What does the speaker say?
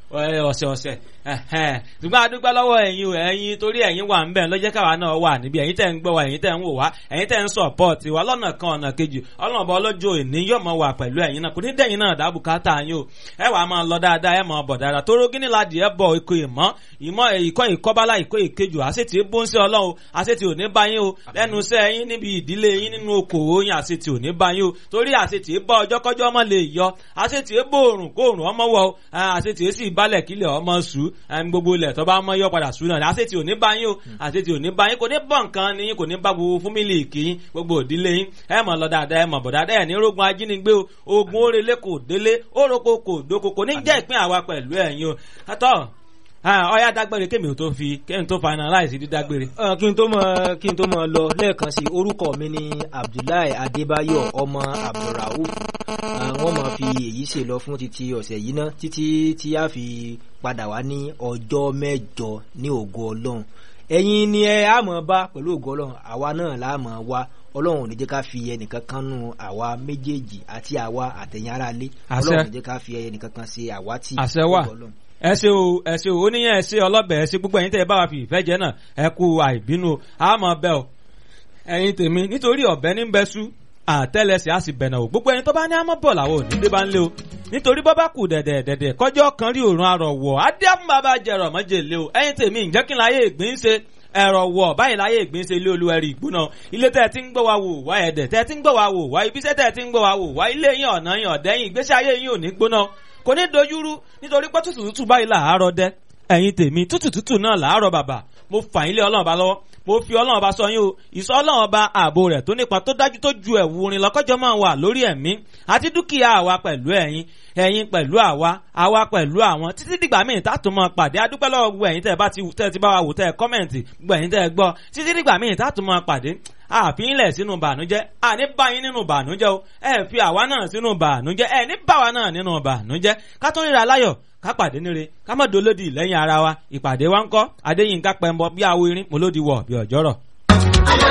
ọ̀sẹ̀ ọ̀sẹ̀ ṣùgbọ́n adúgbò lọ́wọ́ ẹ̀yin o ẹ̀yin torí ẹ̀yin wà ń bẹ̀ lọ́jẹ́ káwa náà wà níbi ẹ̀yin tẹ̀ ń gbọ́ wa ẹ̀yin tẹ̀ ń wò wá ẹ̀yin tẹ̀ ń support wa lọ́nà kan ọ̀nà kejì ọlọ́mọba ọlọ́jọ́ òní yóò mọ̀ wà pẹ̀lú ẹ̀yin náà kò ní dẹ̀yin náà dábù káta yín o ẹ wàá máa lọ dáadáa ẹ máa bọ̀ dáadáa tóró gíní la dìé bọ̀ ikọ̀ ìmọ̀ ìmọ̀ ìkọ́ ìkọ́bálá ìkọ́ ìkejì àṣetì bó ń ṣe ọlọ́run àṣetì ò ní bá yín o lẹ́nu iṣẹ́ yín níbi ìdílé yín nínú okòwò yín àṣetì ò ní bá yín o torí àṣetì bá ọjọ́ kọ́jọ́ ọmọ lè yọ àṣetì bó òrùn kó òrùn ọmọ wọ àṣetì sì balẹ̀ kílẹ̀ ọmọ sù gbogbo ilẹ̀ tó bá mọ́ yọ padà sù náà àṣetì ò ní bá yín o àṣetì ò ní bá yín kò ní bọ̀ nǹkan ni yín kò ní bá gbogbo fún mílíìkì yín gbogbo òdílé yín ẹ mọ̀ lọ dáadáa ẹ mọ̀ bọ̀ dáadáa ẹ̀ ní rogun ajínigbé o ogun orele kò délé oroko kò doko kò ní jẹ́ ìpín àwa pẹ̀lú ẹ̀yin o àtọ́ ọyá dágbére kémi ò tó fi kémi tó finalize dídágbére. kí n tó mọ kí n tó mọ lọ lẹ́ẹ̀kan sí orúkọ mi ní abdullahi adébáyọ̀ ọmọ abdulrauf wọ́n máa fi èyí ṣe lọ fún títí ọ̀sẹ̀ yìí náà títí tí a fi padà wá ní ọjọ́ mẹ́jọ ní ògo ọlọ́run ẹ̀yin ni ẹ á mọ̀ bá pẹ̀lú ògo ọlọ́run àwa náà la mọ̀ wá ọlọ́run ò ní jẹ́ ká fi ẹnìkan kan nù àwa méjèèjì àti àwa àtẹ̀yìn ara lé ọlọ́run ò ní jẹ́ ká fi ẹnìkan kan ṣe àwátì àṣẹ wà ẹ ṣe o ẹ ṣe o oníyàn ẹ ṣe ọlọ́bẹ̀ ẹ ṣe gbogbo ẹ̀yin tẹ́ ẹ bá wa fi ìfẹ́ jẹ náà ẹ kú àìbínú àmọ́ bẹ́ ọ ẹ̀yin tèmi nítorí ọ̀bẹ ní bẹ́ sú àtẹ́lẹsẹ̀ á sì bẹ̀nà o gbogbo ẹni tó bá ní àmọ́ bọ̀ làwọn ò ní dé bá ń lé o nítorí bọ́ bá kù dẹ̀dẹ̀ dẹ̀dẹ̀ kọjọ́ kan rí òórùn arọ̀ wọ̀ adé fún bàbá jẹrọ mọ́jèlé o ẹ̀yin tèmi ǹjẹ́ kí n láyé ìgbín ṣe ẹ̀rọ wọ̀ báyìí láyé ìgbín ṣe ilé olúwẹ̀rí ìgbóná ilé tẹ́ ẹ ti ń gbọ́ wa wò wá ẹ̀dẹ̀ tẹ́ ẹ ti ń gbọ́ wa wò wá ibiṣẹ́ tẹ́ ẹ ti ń gbọ́ wa wò wá ilé yín ọ̀nà yín ọ̀dẹ́yìn ìgbésí ayé yín ò ní gbóná kò ní dojúrú nítorí pé tútù tútù báyìí làárọ̀ dẹ́ ẹ̀yin tèmi tútù tútù náà làárọ̀ bàbà mo fà yín lé ọlọ́run ọba lọ́wọ́ mo fi ọlọ́run ọba sọ yín o ìsọ ọlọ́run ọba ààbò rẹ̀ tó nípa tó dájú tó ju ẹ̀wù orin lọ́kọ́jọ́ máa wà lórí ẹ̀mí àti dúkìá àwa pẹ̀lú ẹ̀yin ẹ̀yin pẹ̀lú àwa àwa pẹ̀lú àwọn títí dìgbà míì tààtò máa pàdé adúpẹ́ lọ́wọ́ gbogbo ẹ̀yin tẹ́ ẹ bá ti tẹ́ ẹ ti bá wa wò tẹ́ ẹ kọ́mẹ̀ntì gbogbo ẹ̀yin tẹ́ ẹ gbọ́ títí dìgbà míì tààtò máa pàdé àfihìnlẹ̀ sínú bànújẹ́ àní bá yín nínú bànújẹ́ o ẹ fi àwa náà sínú bànújẹ́ ẹ ní bá wa náà nínú bànújẹ́ ká tó ríra láyọ̀ ká pàdé níre ká má dolódì lẹ́yìn ara wa ìpàdé wa ń kọ́ adéyínká pẹ̀mbọ bí awo irin mo lódi wọ̀ bí ọ̀jọ́rọ̀.